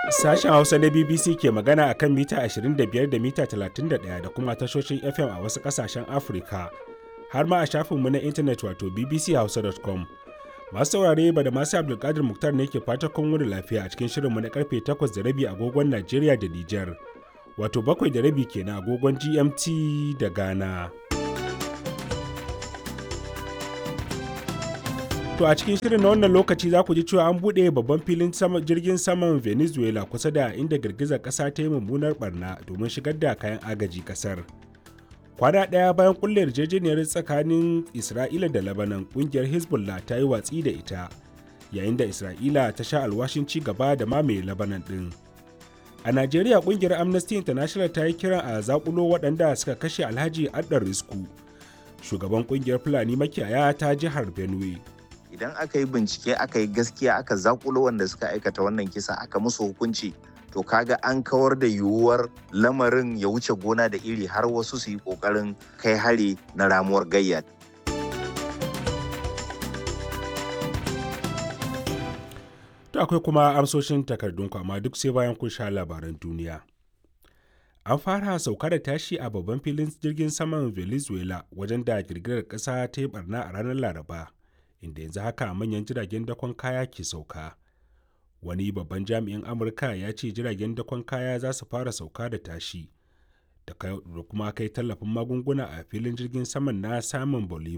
Sashen Hausa na BBC ke magana a kan mita 25 da mita 31 da kuma tashoshin FM a wasu ƙasashen Afirka, har ma a shafinmu na intanet wato bbchausa.com. Masu saurare ba da masu Abdulkadir Muktar ne ke fata kun wani lafiya a cikin shirinmu na karfe 8 da rabi agogon Najeriya da Nijar, wato bakwai da rabi kenan agogon GMT da Ghana. To a cikin shirin na wannan lokaci za ku ji cewa an buɗe babban filin jirgin saman Venezuela kusa da inda girgizar ƙasa ta yi mummunar barna domin shigar da kayan agaji ƙasar. Kwana ɗaya bayan kulle yarjejeniyar tsakanin Isra'ila da Lebanon ƙungiyar Hezbollah ta yi watsi da ita, yayin da Isra'ila ta sha alwashin ci gaba da mamaye Lebanon ɗin. A Najeriya ƙungiyar Amnesty International ta yi kiran a zaƙulo waɗanda suka kashe Alhaji Addar Risku, shugaban ƙungiyar Fulani makiyaya ta jihar Benue. idan aka yi bincike aka yi gaskiya aka zakulo wanda suka aikata wannan kisa aka musu hukunci to kaga an kawar da yiwuwar lamarin ya wuce gona da iri har wasu su yi kokarin kai hari na ramuwar gayya To akwai kuma amsoshin takardun amma duk sai bayan kun sha labaran duniya. An fara sauka da tashi a babban filin jirgin saman Venezuela wajen da girgirar ƙasa ta yi barna a ranar Laraba. inda yanzu haka manyan jiragen dakon kaya ke sauka wani babban jami'in amurka ya ce jiragen dakon kaya za su fara sauka da tashi da kuma kai tallafin magunguna a filin jirgin saman na samun bolivar